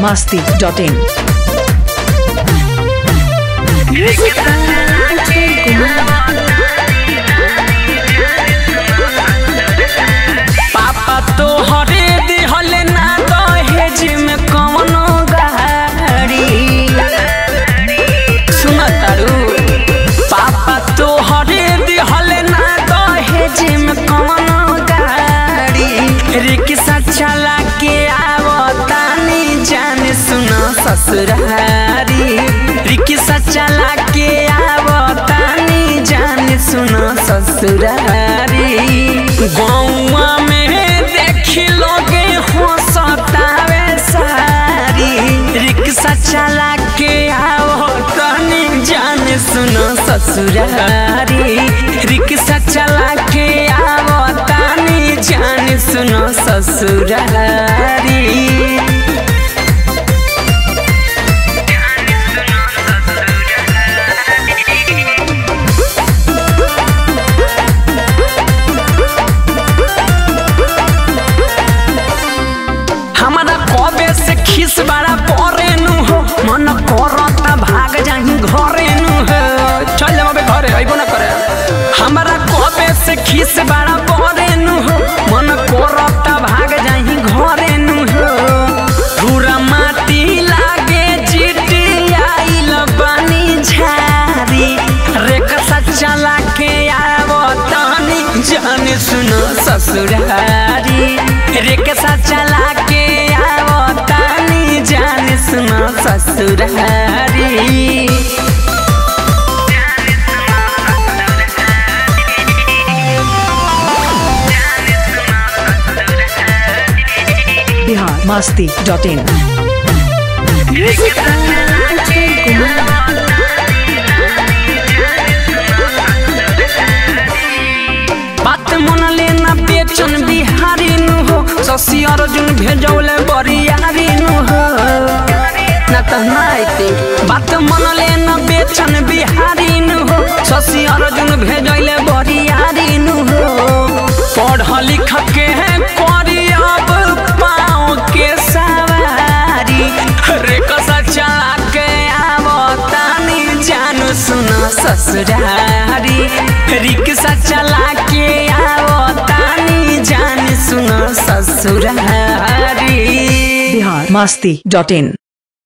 masti.in. पापा तो हरे दिहल ना दहेज में कवनो गाड़ी सुन तारू पापा तो हरे दिहल ना दहेज में कवनो गाड़ी रिक्शा चला के आवतानी जाने सुन ससुरारी रिक्शा चला के आवतानी जाने सुन ससुरारी गौवा में देखी लोगे हो सतावे सारी रिक्शा चला के आओ तनी जाने सुनो ससुरारी रिक्शा चला के आओ तनी जाने सुनो ससुरारी हमारा कबे से खिस बड़ा परे नु हो मन करता भाग जाही घरे नु हो चल जाबे घरे अइबो ना करे हमारा कबे से खिस बड़ा परे नु हो मन करता भाग जाही घरे नु हो पूरा माटी लागे चिटी आइल बानी झारी रेखा चला के आवो तानी जाने सुनो ससुरारी रिक्शा चला के आवो तानी जाने सुनो ससुरारी Bihar masti.in. बात मन लेना बेचन बिहारी नु हो शशि अर्जुन भेजौले बरियारी नु हो ना त नाइते बात मन लेना बेचन बिहारी नु हो शशि अर्जुन भेजौले बरियारी नु हो पढ़ लिख के करी अब पाँव के सवारी रे कसा चला के आवतानी जानो सुनो ससुरारी रिक्शा चला के आवतानी जान सुनो ससुरारी Bihar masti.in.